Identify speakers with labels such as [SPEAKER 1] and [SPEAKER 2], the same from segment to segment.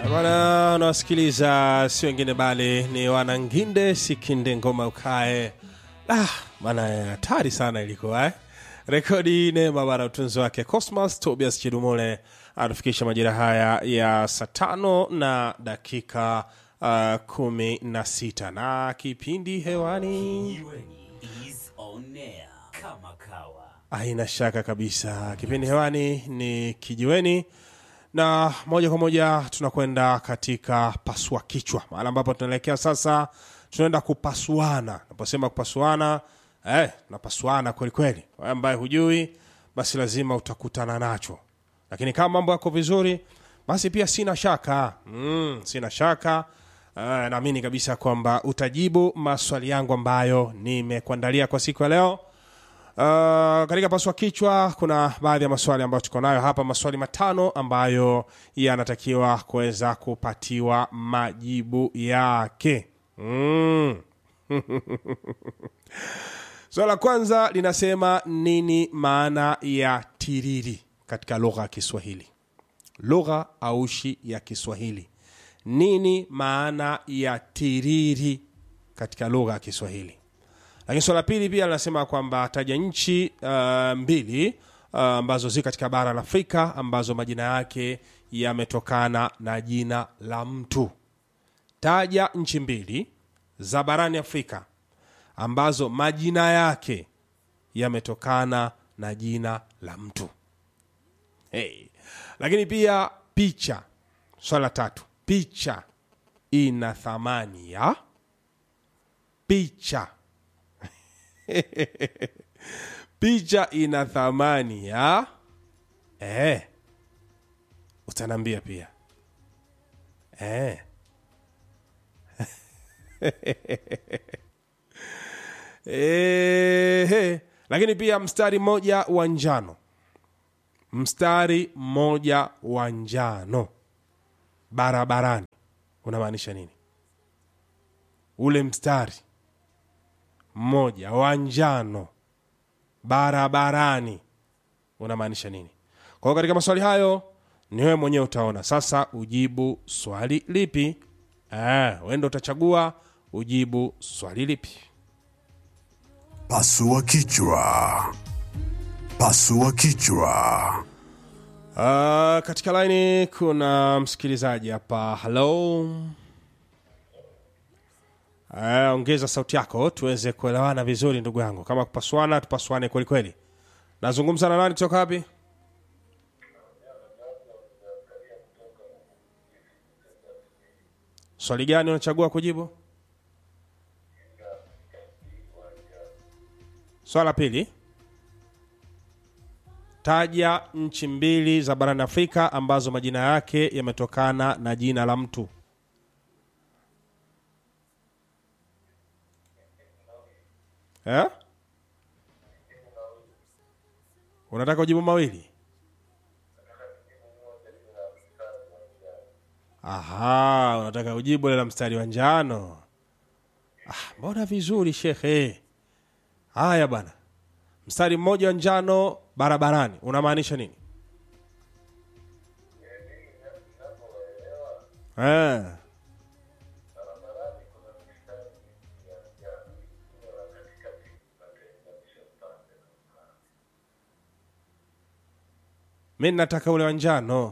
[SPEAKER 1] Bwana, unawasikiliza si wengine bali ni wananginde sikinde ngoma ukae. Ah, bana hatari sana ilikuwa eh? Rekodi neema bana, utunzi wake Cosmas Tobias Chidumule atufikisha majira haya ya saa tano na dakika uh, kumi na sita na kipindi hewani
[SPEAKER 2] is on air kama kawa.
[SPEAKER 1] Haina shaka kabisa, kipindi hewani ni kijiweni, na moja kwa moja tunakwenda katika pasua kichwa, mahala ambapo tunaelekea sasa. Tunaenda kupasuana. Naposema kupasuana, eh, napasuana kweli kweli. Wewe ambaye hujui, basi lazima utakutana nacho, lakini kama mambo yako vizuri, basi pia sina shaka mm, sina shaka Uh, naamini kabisa kwamba utajibu maswali yangu ambayo nimekuandalia kwa siku ya leo. Uh, katika paswa kichwa kuna baadhi ya maswali ambayo tuko nayo hapa, maswali matano ambayo yanatakiwa kuweza kupatiwa majibu yake. Mm. Swali la kwanza linasema nini maana ya tiriri katika lugha ya Kiswahili? Lugha aushi ya Kiswahili, nini maana ya tiriri katika lugha ya Kiswahili? Lakini swala la pili pia linasema kwamba taja nchi uh, mbili uh, ambazo zi katika bara la Afrika ambazo majina yake yametokana na jina la mtu. Taja nchi mbili za barani Afrika ambazo majina yake yametokana na jina la mtu. Hey. Lakini pia picha, swala la tatu, picha ina thamani ya picha picha ina thamani ya eh, utanambia pia eh. Eh, lakini pia mstari mmoja wa njano, mstari mmoja wa njano barabarani unamaanisha nini? Ule mstari mmoja wa njano barabarani unamaanisha nini? Kwa hiyo katika maswali hayo ni wewe mwenyewe utaona sasa ujibu swali lipi. Eh, wewe ndo utachagua ujibu swali lipi.
[SPEAKER 3] Pasua kichwa. Pasua kichwa.
[SPEAKER 1] Uh, katika laini kuna msikilizaji hapa. Hello. Uh, ongeza sauti yako tuweze kuelewana vizuri ndugu yangu. Kama kupasuana tupasuane kweli kweli. Nazungumza na nani kutoka wapi? Swali gani unachagua kujibu? Swala pili. Taja nchi mbili za barani Afrika ambazo majina yake yametokana na jina la mtu. Eh? Unataka ujibu mawili? Aha, unataka ujibu ile la mstari wa njano. Ah, mbona vizuri shekhe. Haya bwana, mstari mmoja wa njano barabarani unamaanisha nini? Eh. Mi nataka ule wa njano.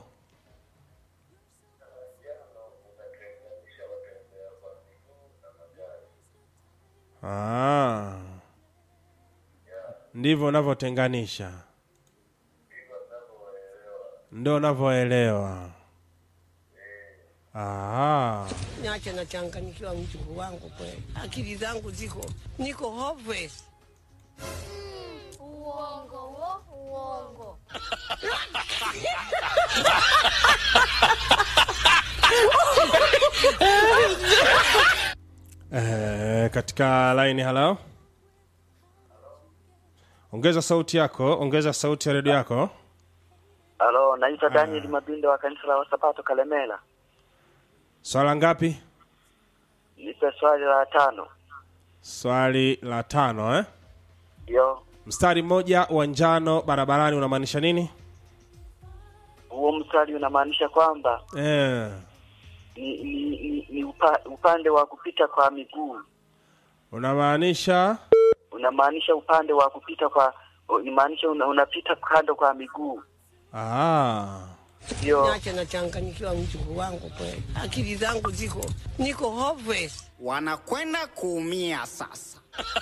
[SPEAKER 1] Ah. Ndivyo unavyotenganisha, ndo unavyoelewa. Ah.
[SPEAKER 4] Niache nachanganyikiwa mjukuu wangu kweli, akili zangu ziko niko hopeless.
[SPEAKER 5] Uongo wo, uongo.
[SPEAKER 1] Eh, katika line halo, ongeza sauti yako, ongeza sauti ya redio yako.
[SPEAKER 6] Halo, naitwa Daniel Mabindo wa kanisa la Wasabato Kalemela.
[SPEAKER 1] Swala ngapi?
[SPEAKER 6] Nipe swali la tano.
[SPEAKER 1] Swali la tano eh?
[SPEAKER 6] Yo,
[SPEAKER 1] Mstari mmoja wa njano barabarani unamaanisha nini?
[SPEAKER 6] huo mstari unamaanisha kwamba
[SPEAKER 1] Eh,
[SPEAKER 6] ni, ni, ni, ni upa, upande wa kupita kwa miguu
[SPEAKER 1] unamaanisha
[SPEAKER 6] unamaanisha upande wa kupita kwa unamaanisha una, unapita kando kwa miguu
[SPEAKER 1] ah.
[SPEAKER 6] ndio
[SPEAKER 4] Niache nachanganyikiwa mjukuu wangu kweli, akili zangu ziko niko hopeless.
[SPEAKER 7] wanakwenda kuumia sasa.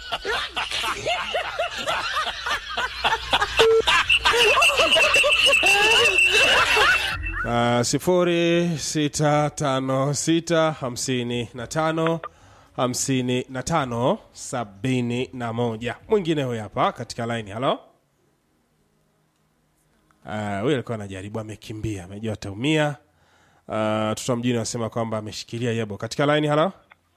[SPEAKER 1] Uh, sifuri sita tano sita hamsini na tano hamsini na tano sabini na moja mwingine huyu hapa katika laini halo Ah, huyu alikuwa anajaribu amekimbia amejua ataumia uh, tuta mjini anasema kwamba ameshikilia yebo katika laini halo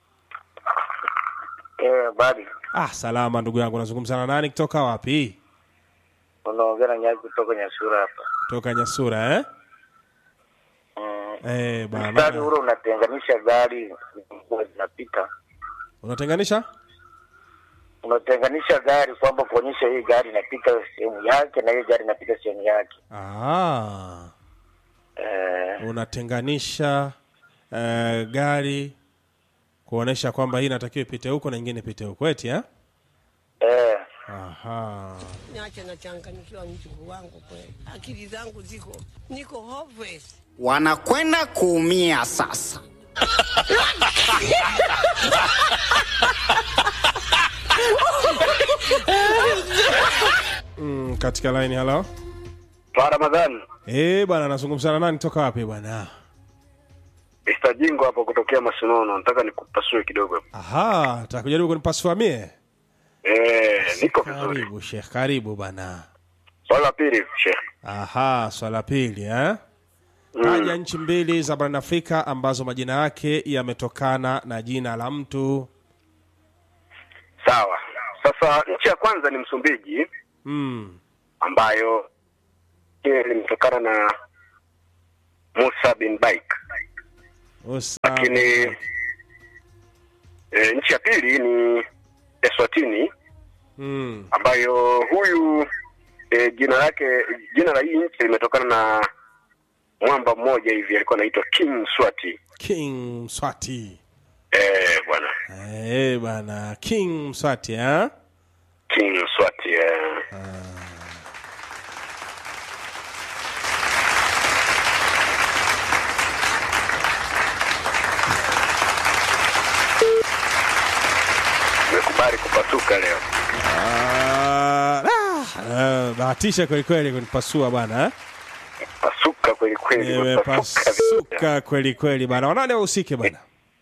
[SPEAKER 8] Eh, bali
[SPEAKER 1] ah, salama ndugu yangu nazungumza na nani kutoka wapi
[SPEAKER 8] unaongea na Nyaki kutoka Nyasura hapa.
[SPEAKER 1] toka nyasura eh?
[SPEAKER 8] Mm.
[SPEAKER 1] Eh,
[SPEAKER 8] Mstari
[SPEAKER 1] bana
[SPEAKER 8] ule unatenganisha gari zilikuwa zinapita,
[SPEAKER 1] unatenganisha
[SPEAKER 8] unatenganisha gari kwamba kuonyesha hii gari inapita sehemu yake na hii gari inapita sehemu yake.
[SPEAKER 1] ah.
[SPEAKER 8] Eh,
[SPEAKER 1] unatenganisha uh, gari kuonesha kwamba hii inatakiwa ipite huko na ingine ipite huko eti eh?
[SPEAKER 8] eh,
[SPEAKER 1] Aha.
[SPEAKER 4] Niache nachanganyikiwa mjukuu wangu kweli, akili zangu ziko niko hopeless.
[SPEAKER 7] Wanakwenda kuumia sasa.
[SPEAKER 1] Mm, katika line halo
[SPEAKER 8] Twa Ramadhani
[SPEAKER 1] eh bwana nazungumza na nani toka wapi bwana
[SPEAKER 8] Mr. Jingo hapo kutokea Masinono, nataka nikupasue kidogo.
[SPEAKER 1] aha takujaribu kunipasua mie
[SPEAKER 8] Eh, niko vizuri.
[SPEAKER 1] karibu shekh karibu bwana
[SPEAKER 8] Swala la pili, Sheikh.
[SPEAKER 1] aha swala pili eh? taja nchi mbili za barani afrika ambazo majina yake yametokana na jina la mtu
[SPEAKER 8] Sawa. Sasa nchi ya kwanza ni Msumbiji
[SPEAKER 1] mm.
[SPEAKER 8] ambayo hili limetokana na Musa bin Baik.
[SPEAKER 1] Usa-
[SPEAKER 8] lakini e, nchi ya pili ni Eswatini
[SPEAKER 1] mm.
[SPEAKER 8] ambayo huyu e, jina lake jina la hii nchi limetokana na mwamba mmoja hivi alikuwa anaitwa King Swati.
[SPEAKER 1] king mswati
[SPEAKER 8] Eh, bwana
[SPEAKER 1] Eh bana king mswati eh?
[SPEAKER 8] King Swati eh. Nimekubali kupasuka leo.
[SPEAKER 1] Ah, ah, bahatisha kwelikweli kunipasua bana eh?
[SPEAKER 8] Pasuka kweli kweli. nimepasuka vibaya.
[SPEAKER 1] nimepasuka kweli kweli bana wanane wahusike bana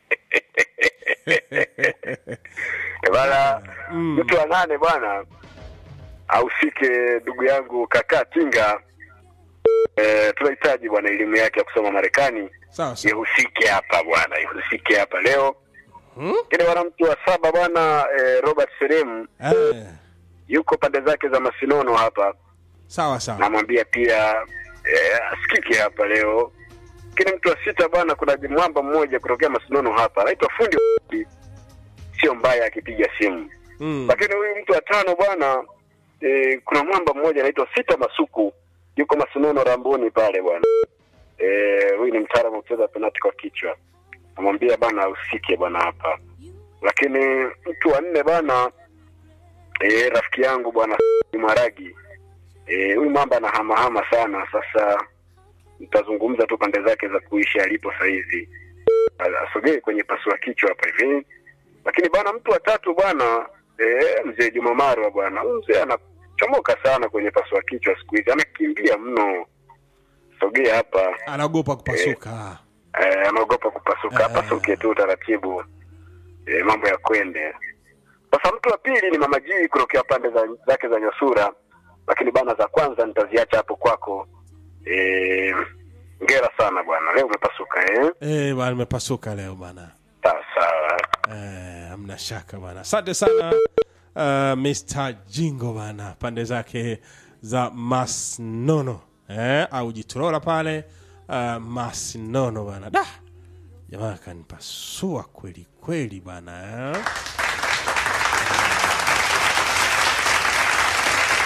[SPEAKER 8] Eh, bana mtu wa nane bwana ahusike ndugu yangu kaka Tinga. Eh, tunahitaji bwana elimu yake ya kusoma Marekani
[SPEAKER 1] sawa sawa
[SPEAKER 8] ihusike hapa bwana, ihusike hapa leo.
[SPEAKER 1] Hmm?
[SPEAKER 8] Kile bwana mtu wa saba bwana eh, Robert Serem
[SPEAKER 1] eh,
[SPEAKER 8] yuko pande zake za Masinono hapa,
[SPEAKER 1] sawa sawa
[SPEAKER 8] namwambia pia eh, asikike hapa leo. Lakini mtu wa sita bwana, kuna mwamba mmoja kutokea Masinono hapa anaitwa fundi, sio mbaya akipiga simu
[SPEAKER 1] mm.
[SPEAKER 8] lakini huyu mtu wa tano bwana e, kuna mwamba mmoja anaitwa Sita Masuku yuko Masinono Ramboni pale bwana e, huyu ni mtaalamu wa kucheza penati kwa kichwa, namwambia bana usike bwana hapa. Lakini mtu wa nne bwana e, rafiki yangu bwana Maragi e, huyu mwamba anahamahama sana. Sasa nitazungumza tu pande zake za kuishi alipo saizi, asogee kwenye pasua kichwa hapa hivi lakini bwana mtu wa tatu bwana eh, mzee Juma Marwa bwana huyu mzee anachomoka sana kwenye pasua kichwa siku hizi anakimbia mno sogea hapa
[SPEAKER 1] anaogopa kupasuka
[SPEAKER 8] eh, anaogopa kupasuka
[SPEAKER 1] Eh.
[SPEAKER 8] apasuke tu taratibu eh, mambo ya kwende sasa mtu wa pili ni mama Jii kutokea pande za, zake za Nyosura lakini bana za kwanza nitaziacha hapo kwako eh, ngera sana bwana leo umepasuka eh?
[SPEAKER 1] eh, bana nimepasuka leo bana
[SPEAKER 8] sawa sawa
[SPEAKER 1] eh, amna shaka bana asante sana uh, Mr. Jingo bana pande zake za Masnono eh, au Jitorora pale uh, Masnono bana da jamaa kanipasua kweli kweli bana eh.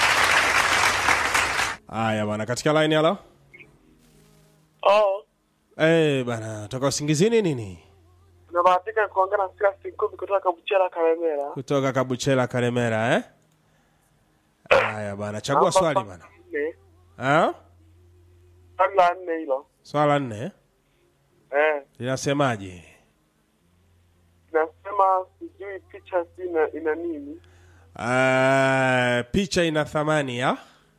[SPEAKER 1] Haya bana, katika line halo.
[SPEAKER 9] Oh,
[SPEAKER 1] Eh, bana toka usingizini nini
[SPEAKER 9] Nabahatika kuongea na Silas Ngumi kutoka Kabuchera Karemera.
[SPEAKER 1] kutoka kabuchela karemera eh? haya bana chagua swali bana
[SPEAKER 9] Nne.
[SPEAKER 1] Ah?
[SPEAKER 9] Swali la nne hilo.
[SPEAKER 1] swala nne
[SPEAKER 9] Eh,
[SPEAKER 1] linasemaje
[SPEAKER 9] nasema sijui picha si ina, ina nini?
[SPEAKER 1] Ah, picha ina thamani ya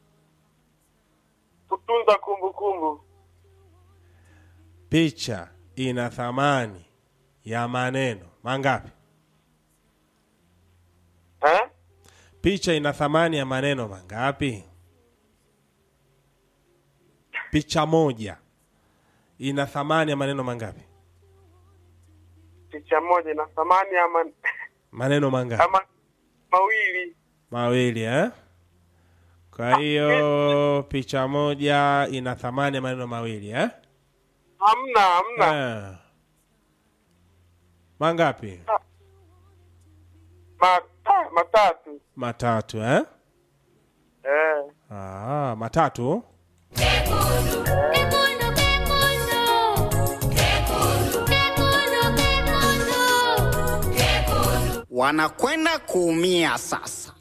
[SPEAKER 9] Kutunza kumbukumbu.
[SPEAKER 1] picha ina thamani ya maneno mangapi
[SPEAKER 9] Eh?
[SPEAKER 1] picha ina thamani ya maneno mangapi picha moja ina thamani ya maneno mangapi
[SPEAKER 9] Picha moja ina thamani ama
[SPEAKER 1] maneno mangapi
[SPEAKER 9] ama mawili.
[SPEAKER 1] mawili eh? kwa hiyo picha moja ina thamani ya maneno mawili eh?
[SPEAKER 9] Hamna, hamna.
[SPEAKER 1] Eh. mangapi
[SPEAKER 9] Ma, ah, matatu.
[SPEAKER 1] matatu eh?
[SPEAKER 9] Eh.
[SPEAKER 1] ah, matatu
[SPEAKER 7] wanakwenda kuumia sasa.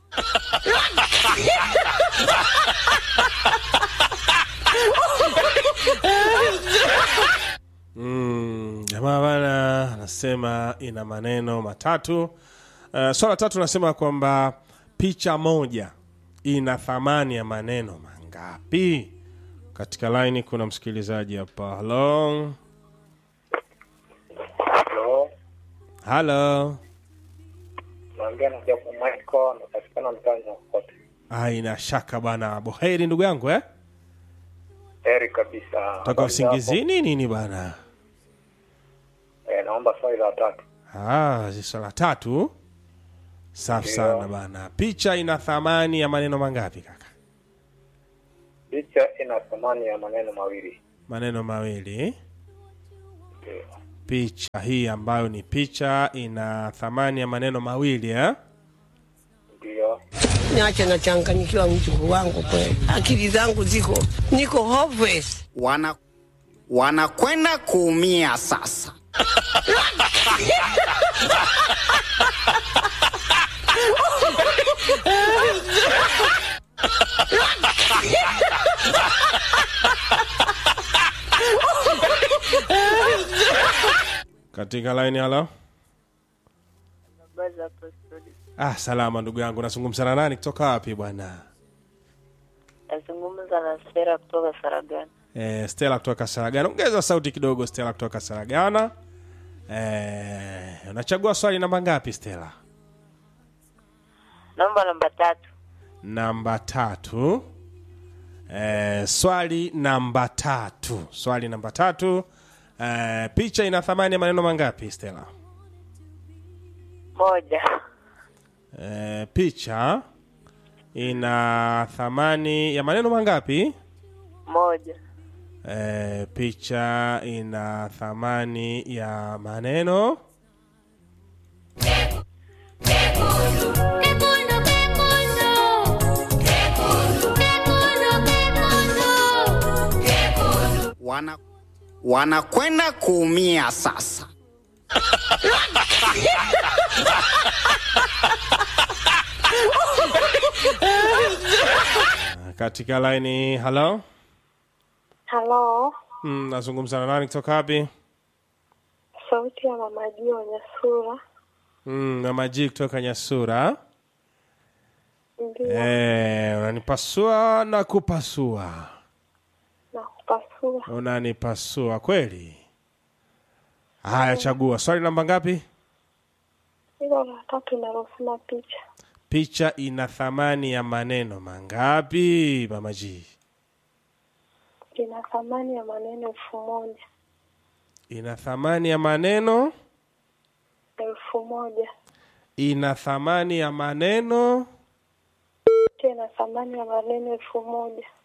[SPEAKER 1] Mm, jamaa bana anasema ina maneno matatu. Uh, swala tatu nasema kwamba picha moja ina thamani ya maneno mangapi? Katika laini kuna msikilizaji hapa. Halo,
[SPEAKER 8] Halo,
[SPEAKER 1] halo.
[SPEAKER 8] naongea na Jacob Michael, napatikana mtaani kote.
[SPEAKER 1] Haina shaka bana, boheri ndugu yangu eh?
[SPEAKER 8] Heri kabisa.
[SPEAKER 1] Toka
[SPEAKER 8] Habari
[SPEAKER 1] usingizini nini bana?
[SPEAKER 8] zako? Eh, naomba swali la tatu.
[SPEAKER 1] Ah, zi swala tatu. Safi
[SPEAKER 8] Ndio.
[SPEAKER 1] sana bana. Picha ina thamani ya maneno mangapi kaka?
[SPEAKER 8] Picha ina thamani ya maneno mawili.
[SPEAKER 1] Maneno mawili.
[SPEAKER 8] Ndio.
[SPEAKER 1] picha hii ambayo ni picha ina thamani ya maneno mawili eh?
[SPEAKER 8] Ndio.
[SPEAKER 4] Niache nachanganyikiwa mjukuu wangu kweli, akili zangu ziko niko hopeless.
[SPEAKER 7] Wana wanakwenda kuumia sasa.
[SPEAKER 1] katika laini halo ah, salama ndugu yangu nazungumza na nani kutoka wapi bwana
[SPEAKER 10] Nazungumza na Sera kutoka Saragani.
[SPEAKER 1] eh, stela kutoka saragana ongeza sauti kidogo stela kutoka saragana eh, unachagua swali namba ngapi stela
[SPEAKER 10] Naomba namba tatu.
[SPEAKER 1] namba tatu eh, swali namba tatu swali namba tatu eh, picha ina thamani ya maneno mangapi stela
[SPEAKER 10] Moja.
[SPEAKER 1] Eh, picha ina thamani ya maneno mangapi?
[SPEAKER 10] Moja.
[SPEAKER 1] Eh, picha ina thamani ya maneno
[SPEAKER 7] Wana wanakwenda kuumia sasa.
[SPEAKER 1] katika laini. Halo,
[SPEAKER 11] Halo,
[SPEAKER 1] mm, nazungumza na nani kutoka wapi?
[SPEAKER 11] sauti ya mama Jio Nyasura.
[SPEAKER 1] Mm, Mama G kutoka Nyasura.
[SPEAKER 11] Ndio,
[SPEAKER 1] Eh, unanipasua na kupasua,
[SPEAKER 11] na kupasua
[SPEAKER 1] unanipasua kweli. Haya, chagua swali namba ngapi?
[SPEAKER 11] hilo la tatu linalosema picha
[SPEAKER 1] Picha ina thamani ya maneno mangapi, Mama G?
[SPEAKER 11] lina thamani ya maneno elfu moja
[SPEAKER 1] Ina thamani ya maneno,
[SPEAKER 11] elfu moja
[SPEAKER 1] ina thamani ya maneno
[SPEAKER 11] tena thamani ya maneno elfu moja